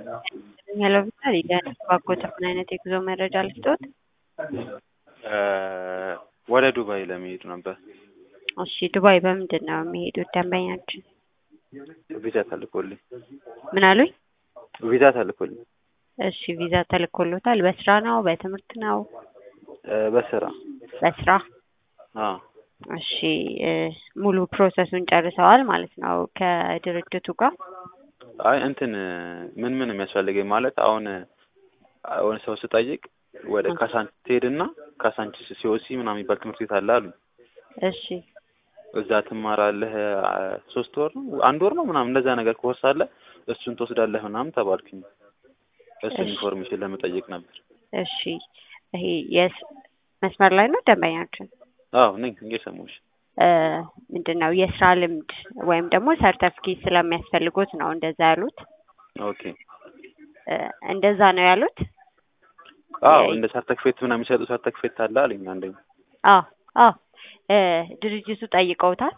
ሄሎ ቪክተር ባጎት ምን አይነት የጉዞ መረጃ ልስጦት? ወደ ዱባይ ለመሄድ ነበር። እሺ ዱባይ በምንድን ነው የሚሄዱት ደንበኛችን? ቪዛ ተልኮልኝ። ምን አሉኝ? ቪዛ ተልኮልኝ እሺ ቪዛ ተልኮሎታል። በስራ ነው በትምህርት ነው? በስራ በስራ አዎ። እሺ እ ሙሉ ፕሮሰሱን ጨርሰዋል ማለት ነው ከድርጅቱ ጋር? አይ እንትን ምን ምን የሚያስፈልገኝ ማለት አሁን አሁን ሰው ስጠይቅ ወደ ካሳንቺስ ትሄድና ካሳንቺስ ሲኦሲ ምናምን የሚባል ትምህርት ቤት አለ አሉኝ። እሺ እዛ ትማራለህ ሶስት ወር ነው አንድ ወር ነው ምናምን እንደዛ ነገር ኮርስ አለ እሱን ትወስዳለህ ምናምን ተባልኩኝ። እሱን እሺ። ኢንፎርሜሽን ለመጠየቅ ነበር። እሺ ይሄ የስ መስመር ላይ ነው ደንበኛችን? አዎ ነኝ እየሰማሁሽ። እ ምንድን ነው የስራ ልምድ ወይም ደግሞ ሰርተፍኬት ስለሚያስፈልጉት ነው እንደዛ ያሉት? ኦኬ እ እንደዛ ነው ያሉት? አዎ እንደ ሰርተክፌት ምናምን የሚሰጡ ሰርተክፌት አለ አለኝ አንደኛ። አዎ አዎ እ ድርጅቱ ጠይቀውታል?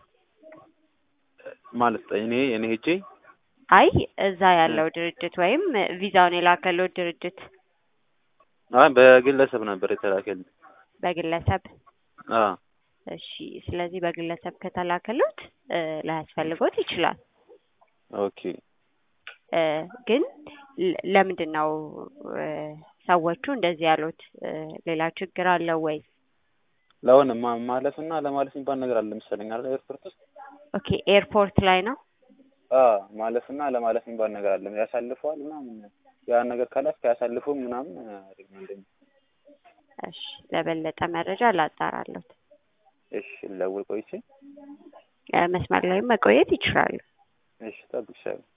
ማለት እኔ እኔ ሄጄ አይ እዛ ያለው ድርጅት ወይም ቪዛውን የላከለው ድርጅት አይ በግለሰብ ነበር የተላከልኝ። በግለሰብ አዎ እሺ ስለዚህ በግለሰብ ከተላከሉት እ ላያስፈልጎት ይችላል ኦኬ እ ግን ለ- ለምንድን ነው እ ሰዎቹ እንደዚህ ያሉት እ ሌላ ችግር አለው ወይ? ለአሁን ማ- ማለፍና ለማለፍ የሚባል ነገር አለ መሰለኝ አይደል ኤርፖርት ውስጥ? ኦኬ ኤርፖርት ላይ ነው? አዎ ማለፍና ለማለፍ የሚባል ነገር አለ። ያሳልፈዋል ምናምን ያን ነገር ካላስክ አያሳልፉም ምናምን አለኝ አንደኛ። እሺ ለበለጠ መረጃ ላጣራለሁ። እሺ ልደውል ቆይቼ። እ መስመር ላይም መቆየት ይችላሉ። እሺ እጠብቅሻለሁ።